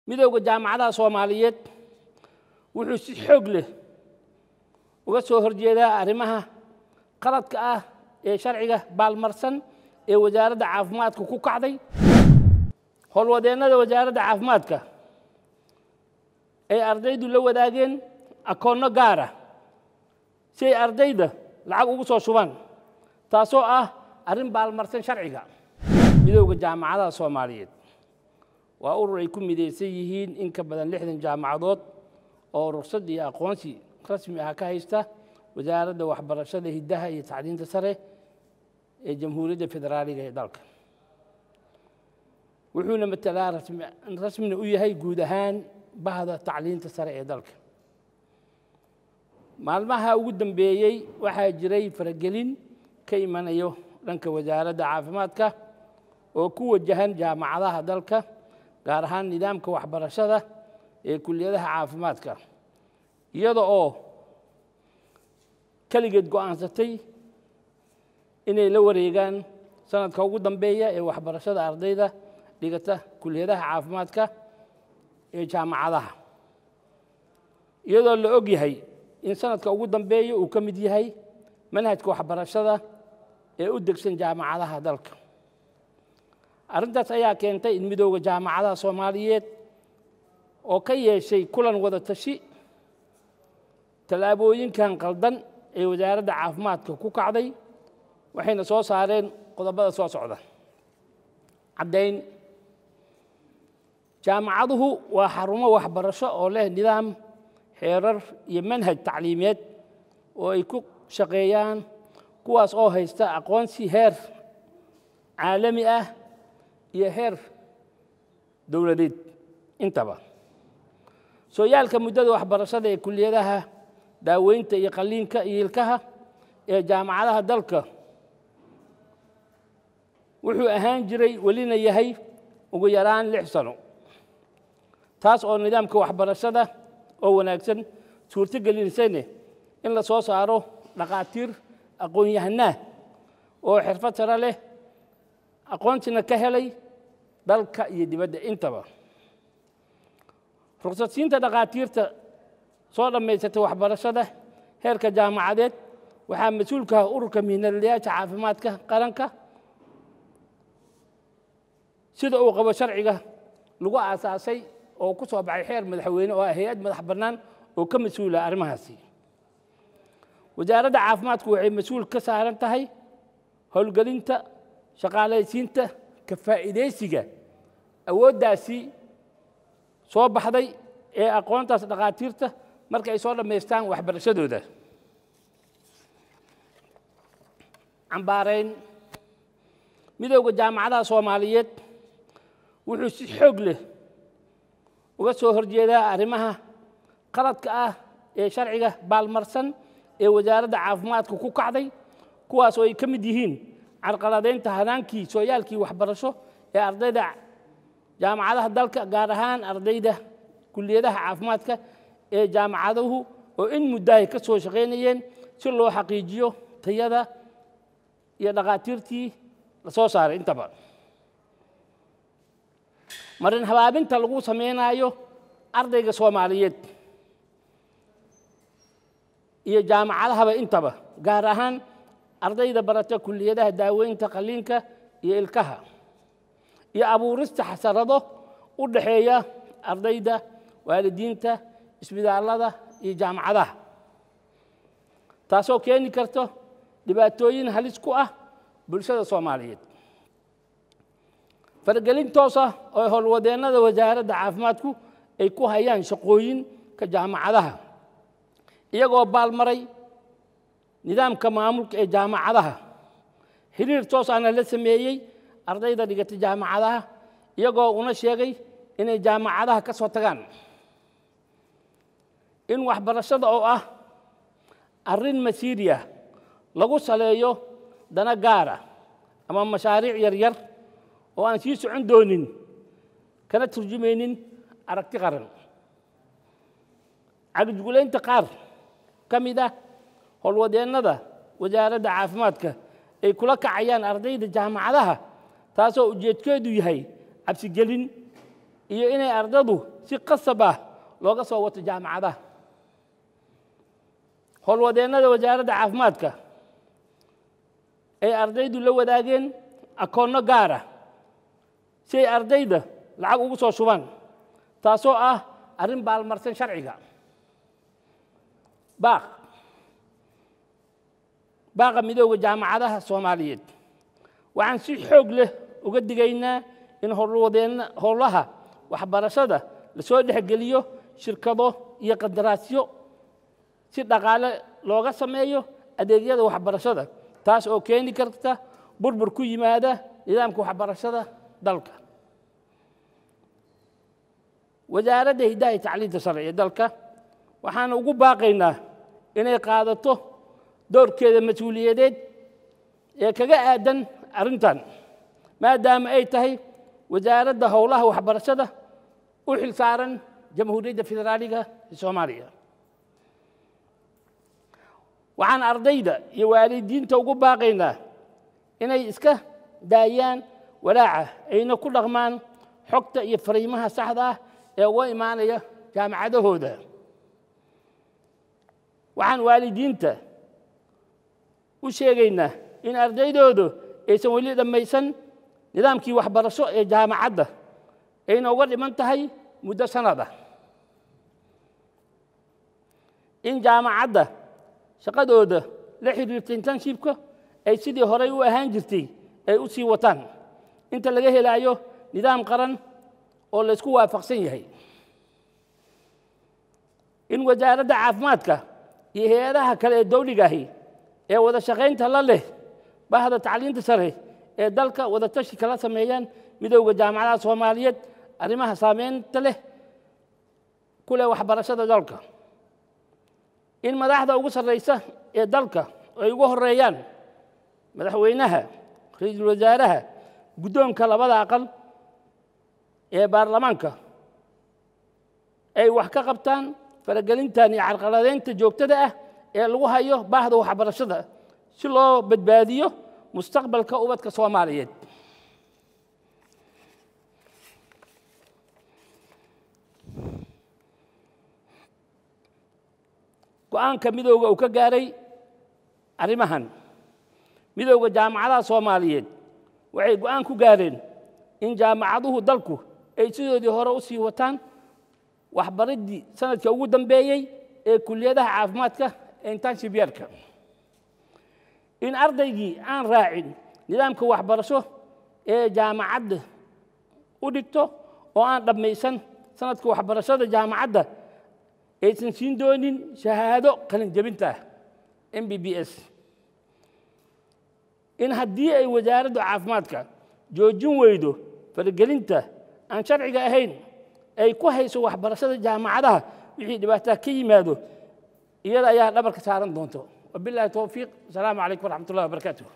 midowda jaamacadaha soomaaliyeed wuxuu si xoog leh uga soo horjeedaa arrimaha qaladka ah ee sharciga baalmarsan ee wasaaradda caafimaadka ku kacday howlwadeennada wasaaradda caafimaadka ay ardaydu la wadaageen akoonno gaara si ay ardayda lacag ugu soo shubaan taasoo ah arrin baalmarsan sharciga midowda jaamacadaha soomaaliyeed waa urur ay ku midaysan yihiin in ka badan lixdan jaamacadood oo rugsad iyo aqoonsi rasmi ah ka haysta wasaaradda waxbarashada hiddaha iyo tacliinta sare ee jamhuuriyadda federaaliga ee dalka wuxuuna matalaa rasmina u yahay guud ahaan bahda tacliinta sare ee dalka maalmaha ugu dambeeyey waxaa jiray faragelin ka imanayo dhanka wasaaradda caafimaadka oo ku wajahan jaamacadaha dalka gaar ahaan nidaamka waxbarashada ee kuliyadaha caafimaadka iyada oo keligeed go'aansatay inay la wareegaan sanadka ugu dambeeya ee waxbarashada ardayda dhigata kuliyadaha caafimaadka ee jaamacadaha iyadoo la og yahay in sanadka ugu dambeeya uu ka mid yahay manhajka waxbarashada ee u degsan jaamacadaha dalka arrintaas ayaa keentay in midowda jaamacadaha soomaaliyeed oo ka yeeshay kulan wada tashi tallaabooyinkan qaldan ee wasaaradda caafimaadka ku kacday waxayna soo saareen qodobada soo socda caddayn jaamacaduhu waa xarumo waxbarasho oo leh nidaam xeerar iyo manhaj tacliimeed oo ay ku shaqeeyaan kuwaas oo haysta aqoonsi heer caalami ah iyo heer dowladeed intaba sooyaalka muddada waxbarashada ee kuliyadaha daaweynta iyo qalliinka iyo ilkaha ee jaamacadaha dalka wuxuu ahaan jiray welina yahay ugu yaraan lix sano taas oo nidaamka waxbarashada oo wanaagsan suurto gelinsayne in la soo saaro dhakhaatiir aqoon-yahanaa oo xirfad sare leh aqoonsina ka helay dalka iyo dibadda intaba ruqsadsiinta dhakhaatiirta soo dhammaysatay waxbarashada heerka jaamacadeed waxaa mas-uulka ah ururka mihnadlayaasha caafimaadka qaranka sida uu qabo sharciga lagu aasaasay oo ku soo baxay xeer madaxweyne oo ah hay-ad madax bannaan oo ka mas-uula arrimahaasi wasaaradda caafimaadku waxay mas-uul ka saaran tahay howlgelinta shaqaalaysiinta ka faa'iidaysiga awooddaasi soo baxday ee aqoontaas dhakhaatiirta marka ay soo dhammaystaan waxbarashadooda cambaarayn midowda jaamacadaha soomaaliyeed wuxuu si xoog leh uga soo horjeedaa arrimaha qaladka ah ee sharciga baalmarsan ee wasaaradda caafimaadka ku kacday kuwaas oo ay ka mid yihiin carqaladaynta hanaankii sooyaalkii waxbarasho ee ardayda jaamacadaha dalka gaar ahaan ardayda kuliyadaha caafimaadka ee jaamacaduhu oo in muddahay ka soo shaqaynayeen si loo xaqiijiyo tayada iyo dhakhaatiirtii la soo saaray intaba marin habaabinta lagu samaynayo ardayga soomaaliyeed iyo jaamacadahaba intaba gaar ahaan ardayda barata kuliyadaha daaweynta qalliinka iyo ilkaha iyo abuurista xasarado u dhaxeeya ardayda waalidiinta isbitaallada iyo jaamacadaha taasoo keeni karta dhibaatooyin halis ku ah bulshada soomaaliyeed faragelin toos ah oo howlwadeennada wasaaradda caafimaadku ay ku hayaan shaqooyinka jaamacadaha iyagoo baalmaray nidaamka maamulka ee jaamacadaha xiriir toos ahna la sameeyey ardayda dhigata jaamacadaha iyagoo una sheegay inay jaamacadaha ka soo tagaan in waxbarashada oo ah arrin masiiriya lagu saleeyo dana gaara ama mashaariic yaryar oo aan sii socon doonin kana turjumaynin aragti qaran cagijgulaynta qaar ka mid ah howlwadeennada wasaaradda caafimaadka ay kula kacayaan ardayda jaamacadaha taasoo ujeedkeedu yahay cabsigelin iyo inay ardadu si qasab ah looga soo wato jaamacadaha howlwadeennada wasaaradda caafimaadka ay ardaydu la wadaageen akoonno gaara si ay ardayda lacag ugu soo shubaan taasoo ah arrin baalmarsan sharciga baaq baaqa midooda jaamacadaha soomaaliyeed waxaan si xoog leh uga digaynaa in howlwadeen howlaha waxbarashada lasoo dhexgeliyo shirkado iyo qandaraasyo si dhaqaale looga sameeyo adeegyada waxbarashada taas oo keeni karta burbur ku yimaada nidaamka waxbarashada dalka wasaaradda hiddaha iyo tacliinta sare ee dalka waxaana ugu baaqaynaa inay qaadato doorkeeda mas-uuliyadeed ee kaga aadan arrintan maadaama ay tahay wasaaradda howlaha waxbarashada u xil saaran jamhuuriyadda federaaliga ee soomaaliya waxaan ardayda iyo waalidiinta ugu baaqaynaa inay iska daayaan walaaca ayna ku dhaqmaan xogta iyo fariimaha saxda ah ee uga imaanaya jaamacadahooda waxaan waalidiinta u sheegaynaa in ardaydoodu aysan weli dhammaysan nidaamkii waxbarasho ee jaamacadda ayna uga dhiman tahay muddo sanada in jaamacadda shaqadooda la xiriirta internshipka ay sidii horey u ahaan jirtay ay u sii wataan inta laga helaayo nidaam qaran oo laysku waafaqsan yahay in wasaaradda caafimaadka iyo hay-adaha kale ee dowligaahi ee wada shaqaynta la leh bahda tacliinta sare ee dalka wada tashi kala sameeyaan midowda jaamacadaha soomaaliyeed arrimaha saameynta leh ku leh waxbarashada dalka in madaxda ugu sarraysa ee dalka ay ugu horeeyaan madaxweynaha ra-iisul wasaaraha guddoonka labada aqal ee baarlamaanka ay wax ka qabtaan faragelintan iyo carqaladeynta joogtada ah ee lagu hayo baahda waxbarashada si loo badbaadiyo mustaqbalka ubadka soomaaliyeed go-aanka midooda uu ka gaaray arrimahan midowda jaamacadaha soomaaliyeed waxay go-aan ku gaareen in jaamacaduhu dalku ay sidoodii hore u sii wataan waxbariddii sanadka ugu dambeeyey ee kuliyadaha caafimaadka ee intanshibyarka in ardaygii aan raacin nidaamka waxbarasho ee jaamacadda u dhigto oo aan dhammaysan sanadka waxbarashada jaamacadda aysan siin doonin shahaado qalinjabinta ah m b b s in haddii ay wasaaraddu caafimaadka joojin weydo faragelinta aan sharciga ahayn ay ku hayso waxbarashada jaamacadaha wixii dhibaataa ka yimaado iyada ayaa dhabarka saaran doonto wabilahi towfiiq asalaamu calaykum waraxmat ullahi wabarakaatuh